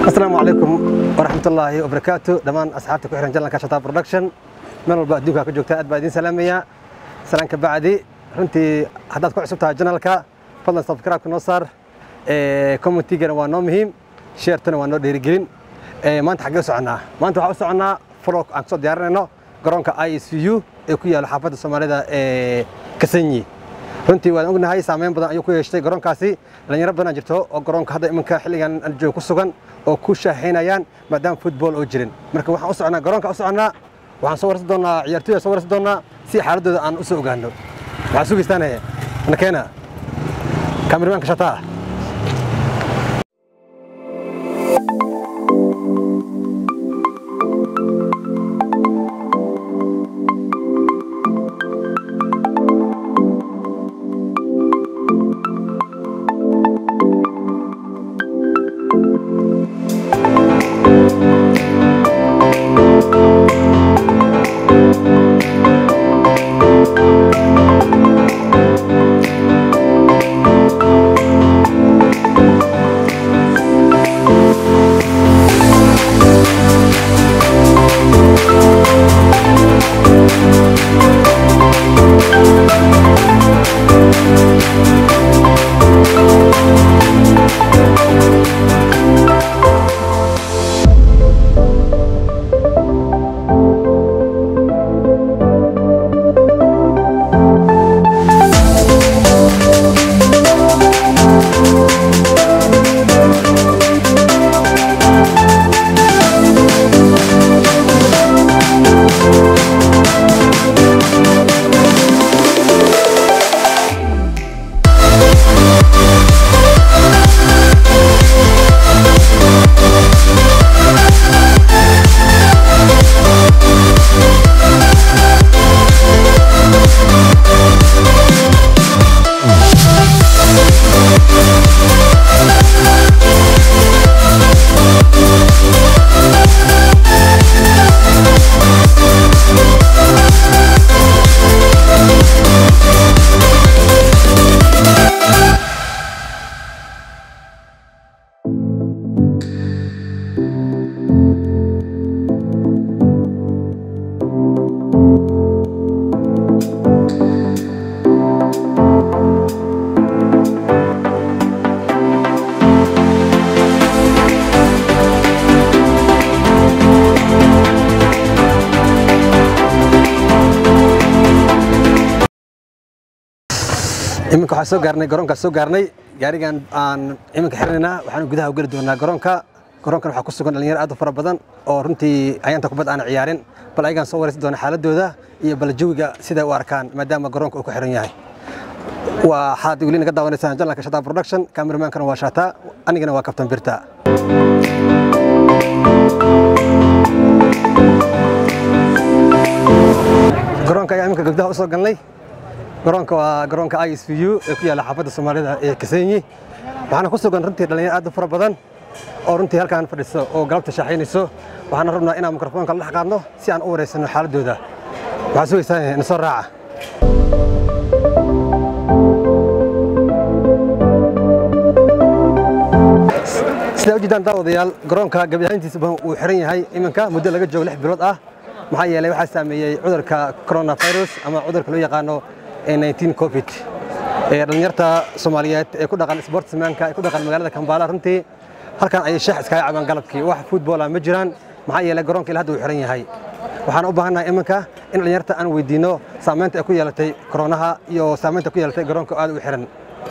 asalaamu calaykum waraxmatullaahi wabarakaatu dhammaan asxaabta ku xiran jalanka shata production meel walba adduunka ka joogta aad baa idiin salaamaya salaan ka bacdi runtii haddaad ku cusub tahay janalka fadlan subscribe-ka noo saar commentigana waa noo muhiim sheertana waa noo dhiirigelin maanta xaggee u soconnaa maanta waxaa u soconnaa flog aan kusoo diyaarinayno garoonka i s u ee ku yaalla xaafadda soomaalida ee kasanyi runtii waan ognahay saameyn badan ayuu ku yeeshtay garoonkaasi dhalinyaro badan jirto oo garoonka hadda iminka xilligan joog ku sugan oo ku shaahaynayaan maadaama football oo jirin marka waxaan u soconnaa garoonka u soconnaa waxaan soo warsan doonaa ciyaartooyda soo warsan doonaa si xaaladooda aan u soo ogaano waxaan sugaystaane nakeena kaamiramanka shataa iminka waxaan soo gaarnay garoonkaas soo gaarnay gaarigan aan iminka xirinaynaa waxaanu gudaha u geli doonaa garoonka garoonkan waxaa ku sugan dhalinyaro aad u fara badan oo runtii ayaanta kubad aan ciyaarin bal ayagaan soo waraysan doona xaaladooda iyo bal jawiga siday u arkaan maadaama garoonka uu ku xiran yahay waxaad weli naga daawanaysaan janalka shata production kameramankana waa shata anigana waa kabtan birta garoonka ayaa iminka gabdaha u soo galnay garoonka waa garoonka i s v u ee ku yaalla xaafadda soomaalida ee kasenyi waxaana ku sugan runtii dhalinyaro aad u fara badan oo runtii halkaan fadhiso oo galabta shaaxaynayso waxaana rabnaa inaan mikrofoonka la dhex qaadno si aan u wareysano xaaladooda waxaa sugaysaa na soo raaca sidaa ujeedaan daawadayaal garoonka gabiyahayntiisa badan uu xiran yahay iminka muddo laga joogo lix bilood ah maxaa yeelay waxaa saameeyey cudurka coronavirus ama cudurka loo yaqaano covid dhalinyarta soomaaliyeed ee ku dhaqan sportsmanka ee ku dhaqan magaalada kambaala runtii halkan ayay shax iskaga cabaan galabkii wax footbola ma jiraan maxaa yeelay garoonka ilaa hadda uu xiran yahay waxaan u baahannahay iminka in dhalinyarta aan weydiino saamaynta ay ku yeelatay koronaha iyo saamaynta ku yeelatay garoonka aad u xiran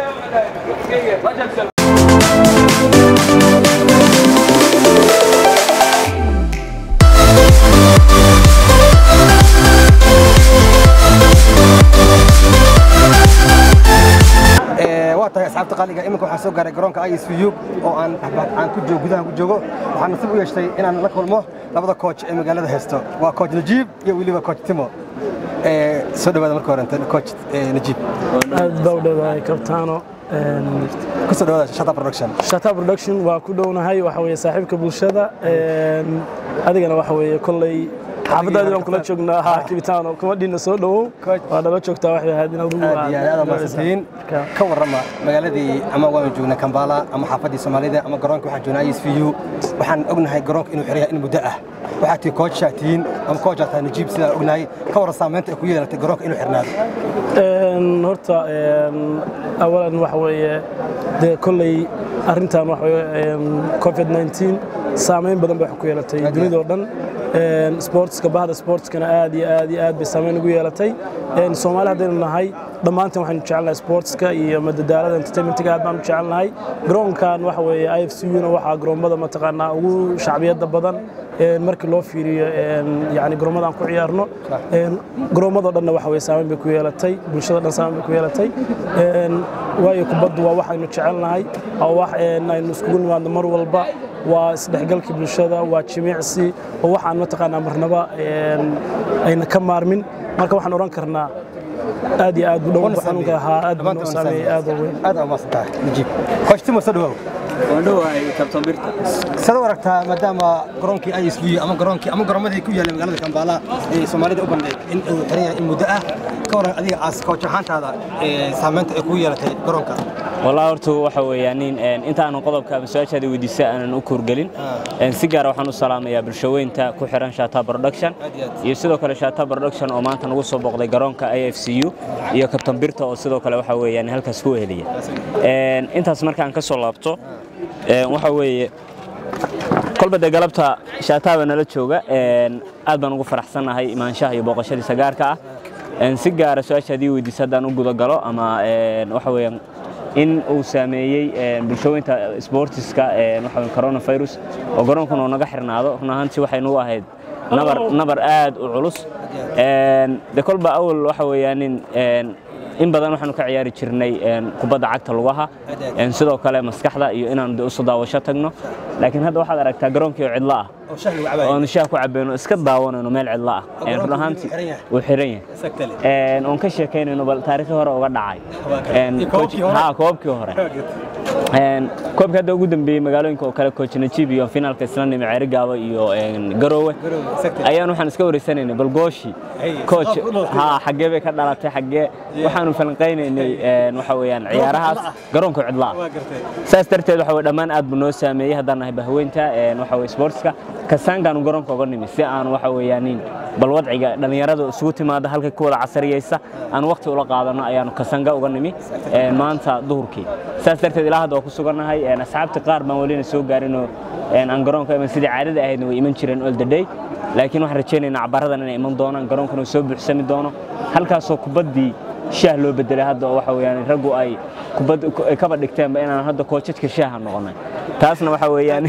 waa tahay asxaabta qaaliga iminka waxaan soo gaaray garoonka i s v u oo aan aan ku joogo gudaha ku joogo waxaan nasiib u yeeshtay inaan la kulmo labada coach ee magaalada haysto waa coach najiib iyo weliba coach timo soo dhawaada marka horenta coach najiib aad baa u dhowahay kabtaano kusoo dhawaada shata production shata production waa ku dhownahay waxa weeye saaxiibka bulshada adigana waxa weeye kolley xaafadaadii baan kula joognaa ha kibitaano kabadhiina soo dhowow waa nala joogtaa waxay ahayd in adigu aad iyo aad maasantiin ka warrama magaaladii ama waanu joognaa kambala ama xaafadii soomaalida ama garoonka waxaan joognaa is v u waxaan ognahay garoonka inuu xiran yahay in muddo ah waxaad tihi koojaa tihiin ama koojaa tahay najiib sidaan ognahay ka warran saamaynta ay ku yeelatay garoonka inuu xirnaado horta awalan waxa weeye dee kolley arrintan waxa weeye covid 19 saameyn badan bay wax ku yeelatay dunidoo dhan sportska bahda sportskana aad iyo aad iyo aad bay saameyn ugu yeelatay soomaali haddaynu nahay dhammaanteen waxaynu jecelnahay sportska iyo madadaalada entertainmentiga aad baanu jecelnahay garoonkan waxa weeye i f c una waxaa garoommada mataqaanaa ugu shacbiyadda badan markii loo fiiriyo yani garoommada aan ku ciyaarno garoommadoo dhanna waxa weye saameyn bay ku yeelatay bulshada dhan saameyn bay ku yeelatay waayo kubaddu waa waxaynu jecelnahay waa wax aynu iskugu nimaadno mar walba waa isdhexgalkii bulshada waa jimicsi oo waxaan mataqaanaa marnaba ayna ka maarmin marka waxaan odhan karnaa aad iyo aad u dhow xanuunka ahaa aad buu noo saameeyey aad oo weyn aad aa maasantahay najiib koojtimo soo dhawow waandhowahay kabtan birta sad u aragtaa maadaama garoonkii ay isbuyo ama garoonkii ama garoomadii ku yaallay magaalada kambala ee soomaalida u bandhig in uu xiran yahay in muddo ah ka waran adiga aas kooch ahaantaada saamaynta ay ku yeelatay garoonka walaa horta waxa weeyaan inta aanan qodobka ama su-aashaada weydiisa aanan u kuurgelin si gaara waxaan u salaamayaa bulshaweynta ku xiran shata production iyo sidoo kale shata production oo maanta nagu soo booqday garoonka i f c u iyo kabtan birta oo sidoo kale waxa weeyaan halkaas ku weheliya intaas markaan ka soo laabto waxa weeye kolba dee galabta shaataaba nala jooga aad baan ugu faraxsannahay imaanshaha iyo booqashadiisa gaarka ah si gaara su-aasha haddii weydiisa haddaan u guda galo ama waxa weeyaan in uu saameeyey bulshaweynta sportiska waxa coronavirus oo garoonkuna uu naga xirnaado run ahaantii waxaynu u ahayd nabar nabar aad u culus de kolba awal waxa weeyaan in badan waxaanu ka ciyaari jirnay kubadda cagta lugaha sidoo kale maskaxda iyo inaan isu daawasho tagno laakiin hadda waxaad aragtaa garoonkii oo cidlo ah oonu shaah ku cabayno iska daawanayno meel cidlo ah run ahaantii wuu xiran yahay oon ka sheekaynayno bal taariikhi hore uga dhacay ha koobkii hore koobka hadda ugu dambeeyey magaalooyinka oo kale coach najiib iyo finaalka isla nimi ceeri gaabo iyo garoowe ayaan waxaan iska wareysanaynay bal gooshi coach ha xaggee bay ka dhalatay xaggee waxaanu falanqaynaynay waxa weeyaan ciyaarahaas garoonka cidlaa saas darteed waxa weye dhammaan aad buu noo saameeyey haddaan nahay bahweynta waxa weye sportska kasaankaanu garoonka uga nimi si aan waxa weeyaanin bal wadciga dhallinyarada isugu timaada halkay ku wada casariyeysa aan waqti ula qaadano ayaanu kasanga uga nimi maanta duhurkii saas darteed ilaa hadda waa ku sugannahay asxaabta qaar baan welina soo gaarinoo aan garoonka iman sidii caadada ahaydna way iman jireen all the day laakiin waxaan rajaynaynaa cabaradan inay iman doonaan garoonkana uu soo buuxsami doono halkaasoo kubaddii shaah loo bedelay hadda oo waxa weeyaan raggu ay kubad kaba dhigteenba inaan hadda koojadka shaaha noqonay taasna waxa weeyaan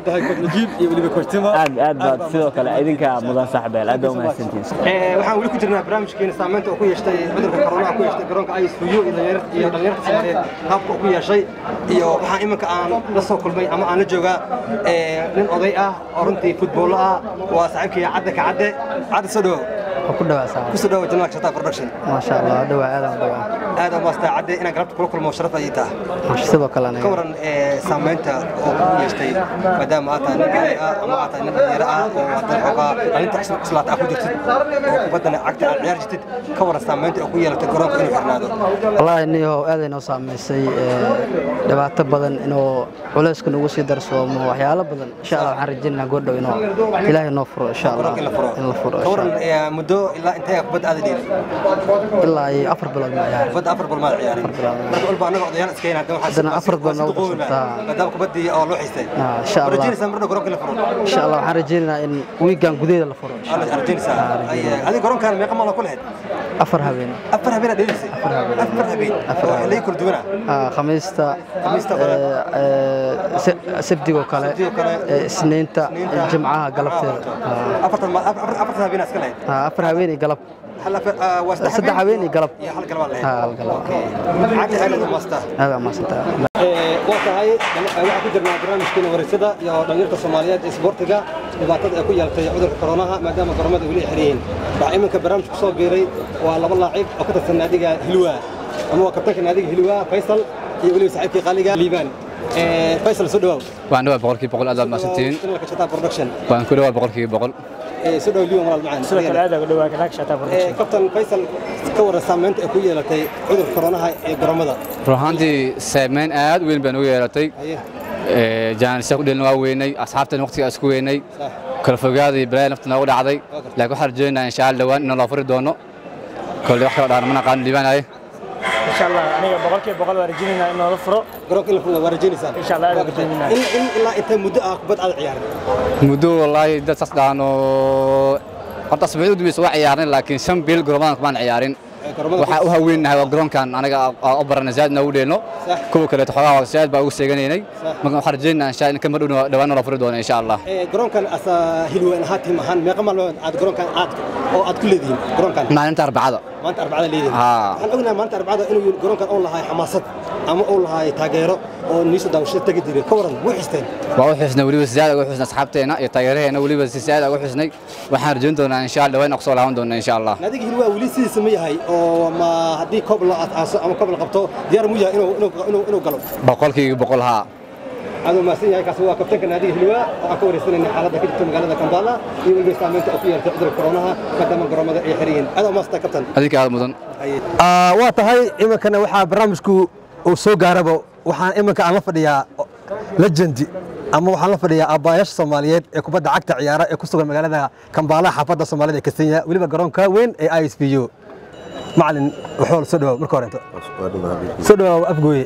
aad aad baad sidoo kale idinka mudan saaxbeel aad baa umahadsantihin waxaan weli ku jirnaa barnaamijkeena saamaynta uu ku yeeshtay cudurka koronaha ku yeeshtay garoonka isfu iyo dhalinyarta soomaaliyeed qaabka uu ku yeeshay iyo waxaan iminka aan la soo kulmay ama aan la joogaa nin oday ah oo runtii futboollo ah waa saaxiibkii cadde ka cadde cadde soo dhawow ku dhawaa kusoo dhawow janalka shataa production maasha allah dhawaa aadaan u dhawaa aad aan maastaa cadde inaan galabta kula kulmo sharaf ayay taha maasha sidoo kale ka aniga waran saamaynta oo ku yeeshtay maadaama aad tahay nin gaday ah ama aad tahay nin dhalinyaro ah oo haddana xoogaa dhalinta cusub islaata ah ku jirtid oo kubaddana cagta aad ciyaar jirtid ka waran saamaynta oo ku yeelatay garoonka inuu xirnaado wallaahi niyahow aaday noo saamaysay ee, dhibaato badan inuu culayska nagu sii darsoomo waxyaalo badan insha allah waxaan rajaynaynaa goordhow inuu ilaahay noo furo insha allah garoonka in la furo in la furo ka insha waran allah eh, muddo ilaa intee kubadda aada dhiiri ilaa iyo afar bilood ma ciyaar kubadda afar bal maad ciyaarin bilood. marka walba annaga odayaal iska hayn haddana Haddana afar bal noogu duqoobina qabsataa. maadaama kubaddii oo loo xiistay Ah, insha Allah. rajaynaysaa marna garoonka in la furo insha allah waxaan rajaynaynaa in wiigan gudaheeda la furo insha Alla allah rajaynaysaa Ay, adiga garoonkaan meeqa maal ku lahayd afar habeen afar habeen aad dheelisay afar habeen Afar oo habeen. xilliyo kala duwana Ah, khamiista Khamiista kale. ee, ee, se- sabdigoo kale Sabtigoo kale. ee, isniinta Isniinta. jimcaha galabteeda Ah, afartan ma- afar afartan habeen aad iska lahayd ah, afar habeen iyo galab hal afar ah, waa saddex saddex habeen iyo galab iyo hal galabaa lahayd Ah, hal galab. cagta aad u maastaa aada maasantaa waa tahay waxaan ku jirnaa barnaamijkeena wareysada iyo dhalinyarta soomaaliyeed ee isboortiga dhibaatada ay ku yeelatay cudurka koronaha maadaama garoomada weli ay xiran yihiin waxaa iminka barnaamij ku soo biiray waa laba laacib oo ka tirsan naadiga hilwa ama waa kabtanka naadiga hilwa faysal iyo weliba saaxiibkii qaaliga liibaan faysal soo dhawaaw waan dhawaa boqolkiiba boqol aad baad mahadsantihiin channelka shataa production waan ku dhawaa boqolkiiba boqol ee soo dhow liwan walaal macaan sidoo kale aad uga dhawaa galaag shataa Ee, production kabtan faysal ka waran saamaynta ay ku yeelatay cudurka koronaha ee garoomada run ahaantii saameyn aad u weyn baan ugu yeelatay haye Ee, jaanisya ku dhelin waa weynay asxaabtan waqtiga isku weynay sax kala fogaaday balaa nafta noogu dhacday laakiin waxaan rajaynayaa insha allah dhawaan inaan loo furi doono kolley wax kala dhaana mana qaano dhiibanaye insha allah aniga boqolkiiba boqol waan rajaynaynaa in loola furo garoonka in la furo waa rajaynaysaan Insha Allah, aad Waa baan gartay. rajaynaynaa. in in ilaa intee muddo ah kubad aad ciyaarin muddo wallaahi dad saas dhaano horta asbuucda u dambaysa waa ciyaarnay laakiin shan bil gorommadan kumaan ciyaarin Ee, garoomada waxaa u haweennahay waa garoonkan anaga u barana zaad noogu dheelno Sax. kuwa kaleeto xogaa zaad baa ugu seeganaynay Sax. marka waxaan rajaynayaa insha in kamar dhow dhawaan loo furi doono insha allah Ee, garoonkan asa hilween ahaan tiim ahaan meeqa maalmood aad garoonkan aad oo aad ku leedihiin garoonkan maalinta arbacada maanta arbacada leedihiin Haa. waxaan ognahay maanta arbacada inuu garoonkan uu lahay xamaasad ama uu lahay taageero oo niiso daawashada tagi jiray ka waran way xisteen waa u xusnay weliba si zaad ugu xusnay asxaabteena iyo taageeraheena weliba si zaad ugu xusnay waxaan rajayn doonaa insha allah dhawaan kusoo laaban doonaa insha allah naadiga hilwaa weli sidiisa ma yahay oo ma haddii koob la aaso ama koob la qabto diyaar mu yahay inuu inuu inuu inuu galo boqolkiiba boqol haa aad mahadsan yahay kaasi waa kabtanka naadiga hilwaa oo aan ka wareysanayna xaaladda ka jirta magaalada Kampala iyo weliba saamaynta ay ku yeelatay cudurka koronaha maadaama garoomada ay xiran yihiin aad u mahadsan kabtan adinka aad mudan waa tahay iminkana waxaa barnaamijku uu soo gaaraba waxaan iminka aan la fadhiyaa legendi ama waxaan la fadhiyaa aabbayaasha soomaaliyeed ee kubadda cagta ciyaara ee ku sugan magaalada kambaala xaafadda soomaalida ee kenya weliba garoonka weyn ee i s b u macalin waxool soo dhawaaw marka horento soo dhawaaw afgooye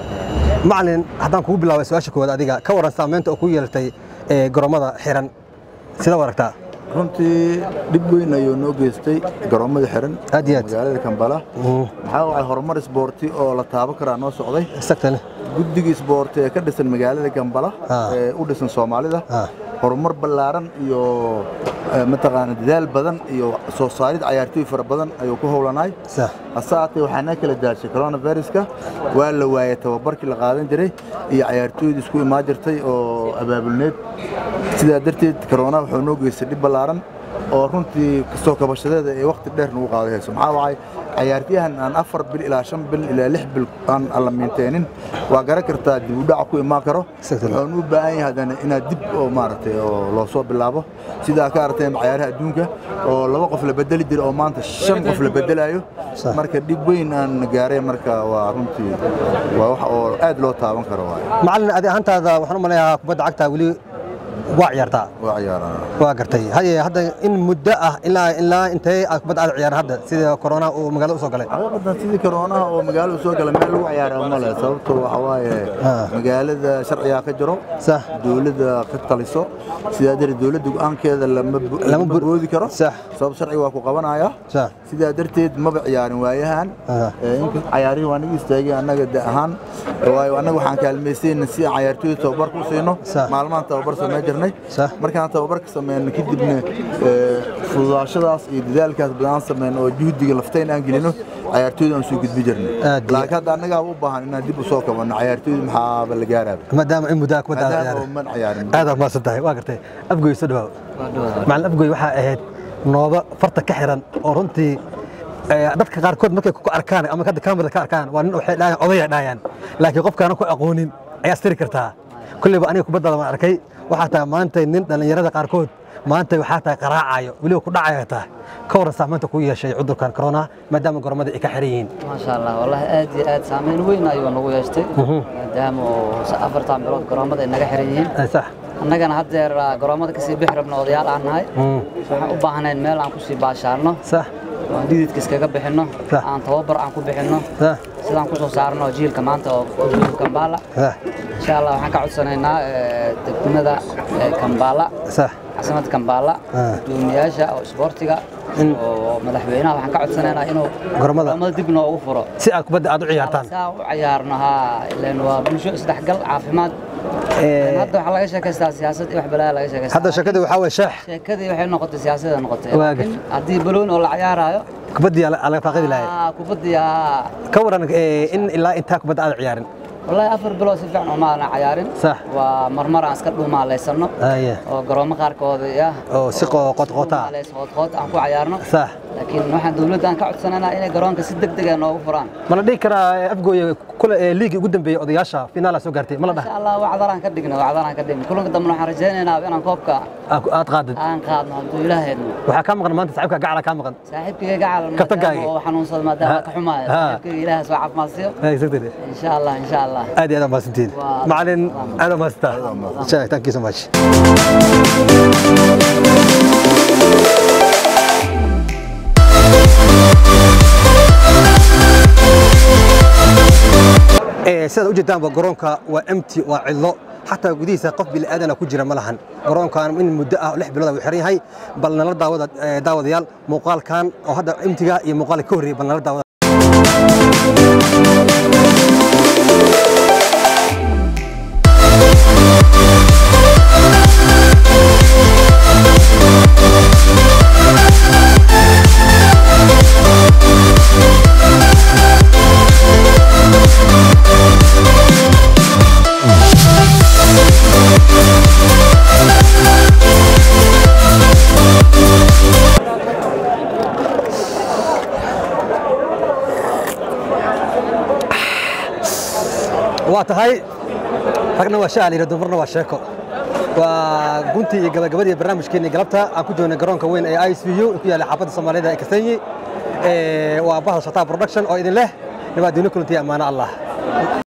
macalin haddaan kugu bilaabay su-aasha koowaad adiga ka waran saamaynta oo ku yeelatay ee garoomada xiran sida u aragtaa runtii dhib weyn ayuu noo geystay garoommada xiran Aad iyo aad. magaalada kambala maxaa wacay horumar isboorti oo la taaban karaa noo socday exactly guddiga isboorti ee ka dhisan magaalada gambala Ah. ee u dhisan soomaalida Ah. horumar ballaaran iyo eh, mataqaana dadaal badan iyo soo saarid cayaartooy fara badan ayuu ku howlanaay sax hase haatee waxaa na kala daashay coronaviruska waa la waayay tababarkii la qaadan jiray iyo cayaartooyda isku imaan jirtay oo abaabulneed sidaa darteed corona wuxuu noo geystay dhib ballaaran oo runtii kasoo kabashadeeda ee waqti dheer nagu qaaday hayso maxaa wacay cayaartyahan aan afar bil ilaa shan bil ilaa lix bil aan alla miinteenin waa garan kartaa dib u dhac ku imaan karo Exactly. wuxuun u baahan yahay haddana inaad dib oo maaragtay oo loo soo bilaabo sidaa ka aragteen cayaaraha adduunka oo laba qof la bedeli jira oo maanta shan qof la bedelayo Sax. marka dhib weyn aan gaaray marka waa runtii waa wax oo aad loo taaban karo waay macalin adi ahaantaada waxaan u malayaa kubadda cagta weli waa ciyaartaa waa ciyaarana waa gartay haye hadda in muddo ah ilaa ilaa intee aad kubadda aad ciyaar hadda sida corona uu magaalada u soo galay xaqiiqatan sidii koroonaha oo magaalada soo gala meel lagu ciyaara ma leh sababto waxa waaye Ah. magaalada sharcigaa ka jiro sax dowladda ka taliso sidaa darteed dowladda go'aankeeda lama bo- Lama lama bur- boodi karo Sax. sabab sharciga waa ku qabanaya sax sidaa darteed maba ciyaarin waayahan Ah. Ee, inka cayaarihii waa naga istaagay annaga da ahaan waayo annaga waxaan kaalmaysayna si aan cayaartooyda tababar ku siino Sax. maalmahan tababar samey jirnay Sax. markaan tababarka sameyno kadibna ee, fududaashadaas iyo dadaalkaas badan sameyno oo juhdiga laftayn aan gelino cayaartooyda aan soo gudbi jirnay Aad iyo- laakiin hadda annagaa u baahan inaan dib u soo kabanno cayaartooyda maxaaba la gaaraaba maadaama in muddo ah kubadda aad maadaama ciyaar oo man ciyaarin aad aad mahadsan tahay waa gartay afgoy soo dhawaaw macalin afgoy waxaa ahayd nooba farta ka xiran oo runtii eh, dadka qaarkood markay ku arkaan ama hadda kamerada ka arkaan waa nin waxay dhahayaan odaya dhahayaan laakiin qofkaana ku aqoonin ayaa astiri kartaa kulleyba aniga kubaddaada waan arkay waxaa tahay maanta nin dhallinyarada qaarkood maanta waxaa tahay qaraacayo weliba ku dhacaya tahay ka waran saamaynta ku yeeshay cudurkan corona maadaama goromada ay ka xiran yihiin maasha allah wallahi aad iyo aad saameyn weyn ayuu nagu yeeshtay maadaama oo afartan bilood garoomada ay naga xiran yihiin Eh, sax annagana haddeer ah, garoomada kasii bixi rabno odayaal aan nahay Mm. waxaan u baahnayn meel aan kusii baashaarno sax oo dhididka iskaga bixinno Sax. aan tababar aan ku bixinno sax sidaan kusoo saarno jiilka maanta oo oo jiilka kambaala sax insha allah waxaan ka codsanaynaa eh, degmada eh, kambaala sax caasimadda kambaala Ah. gudoomiyaasha oo isboortiga In- oo madaxweynaha waxaan ka codsanaynaa inuu Garoomada. garoomada dib noogu furo si aad kubadda aad u ciyaartaan saa u ciyaarno haa ileen waa bulsho isdhexgal caafimaad Eh, hadda waxaa laga sheekaystaa siyaasad iyo wax balaa laga sheekaystaa hadda shakadii waxaa waye sheex sheekadii waxay noqotay siyaasada noqotay Waa laakiin haddii baloon oo la ciyaaraayo kubaddii aa laga faaqidi lahay aa, kubaddii aa ka waran eh, in ilaa intaa kubadda aad ciyaarin wallaahi afar bilood si fiican uma aanan cayaarin Sax. waa marmar aan iska dhuumaalaysanno Aye. oo garoomo qaarkood ah oo si qo- qodqota ah. qood aan ku cayaarno sax laakiin waxaan dowladda aan ka codsanaynaa inay garoonka si degdeg ah noogu furaan ma la dhihi karaa eh, afgooye kule ee liigii ugu dambeeyey odayaasha finaala soo gaartay ma la dhaha insha allah wacdalaan ka dhigna wacdalaan ka dhigna kulanka dambe waxaan rajaynaynaa inaan koobka aad- aad qaadid aan qaadno hadduu ilaahayno waxaa kaa maqan maanta saaxiibka gacala kaa maqan saaxiibkayga gacal Kabtagaaga. oo xanuunsada maadaama Ha. ka xumaaya Ha. saaxiibkayga ilaahay soo caafimaadsiyo exactly insha allah insha allah aad iyo aad mahadsantiin Waa- macalin aad mahadsantaa insha thank you so much Ee, sidaad ujeedaanba garoonka waa empty waa cidlo xataa gudihiisa qof bini'aadana ku jira ma lahan garoonkan in muddo ah lix bilood uu xiran yahay bal nala daawada ee, daawadayaal muuqaalkan oo hadda emptiga iyo muuqaalka ka horreeyay bal nala daawada waa tahay ragna waa shaal yidhi dumarna waa sheeko waa guntii iyo gabagabadii barnaamijkeenii galabta aan ku joognay garoonka weyn ee i c u ku yaalla xaafadda soomaalida ee kasanyi waa bahda shataa production oo idin leh nabaad diino kulantiya ammaano allah